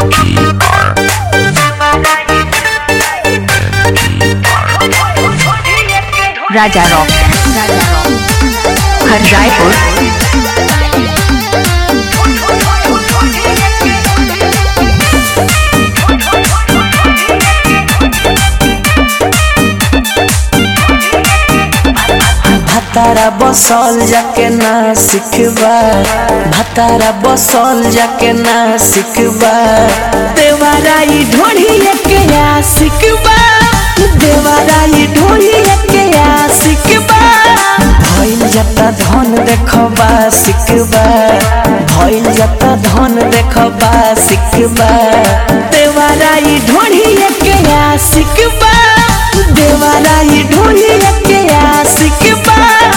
राजा rock Raja rock हर रायपुर भतारा बसल जाके ना सिखबा भतारा बसल जाके ना सिखबा देवाराई ढोढ़िए के आ सिखबा देवाराई ढोढ़िए के आ सिखबा भइल जता धन देखबा सिखबा भइल जता धन देखबा सिखबा देवाराई ढोढ़िए के आ सिखबा देवाराई ढोढ़िए के आ सिखबा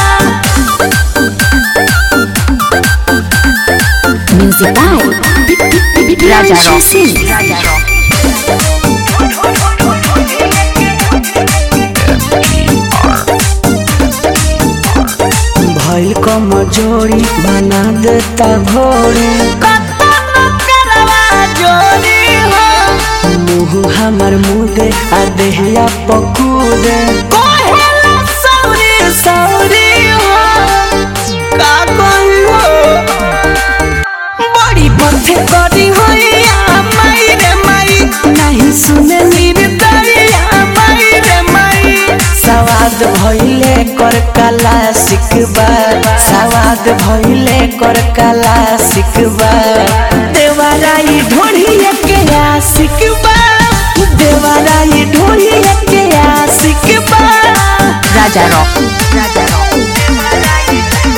music by Raja rock Raja rock भइल कमजोरी बना देता घोड़ी मुँह हमर मुदे आ देहिया पकूदे सौरी सौरी हो का कहियो बड़ी बंधे करी होइया माई रे माई नहीं सुने निर्दरिया माई रे माई सवाद भइले कर कला सिखबा सवाद भइले कर कला सिखबा देवाराई ढोढ़िए के आ सिखबा देवाराई ढोढ़िए के आ सिखबा राजा रॉक राजा रॉक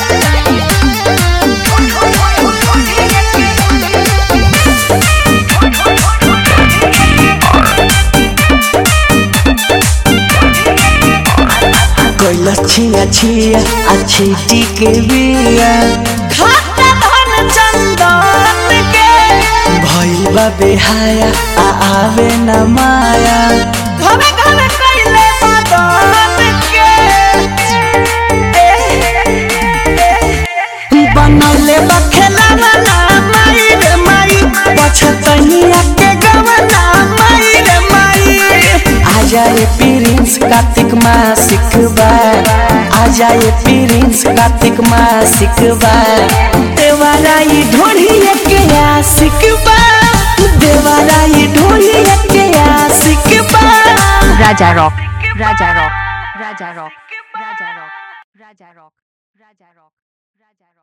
कैला छिया छिया अच्छी के बिया खाता धन चंदन के भइल बा बेहाया आ आवे न माया घरे घरे कैले मदन के बनौले बा खेलवना माई रे माई पछतनिया के गवना माई रे माई आ जाए प्रिंस कार्तिक माँ सिखबा आ जाए प्रिंस कार्तिक माँ सिखबा देवाराई ढोढ़िए के आ सिखबा देवाराई ढोढ़िए के आ सिखबा Raja rock Raja rock Raja rock Raja rock Raja rock Raja rock Raja rock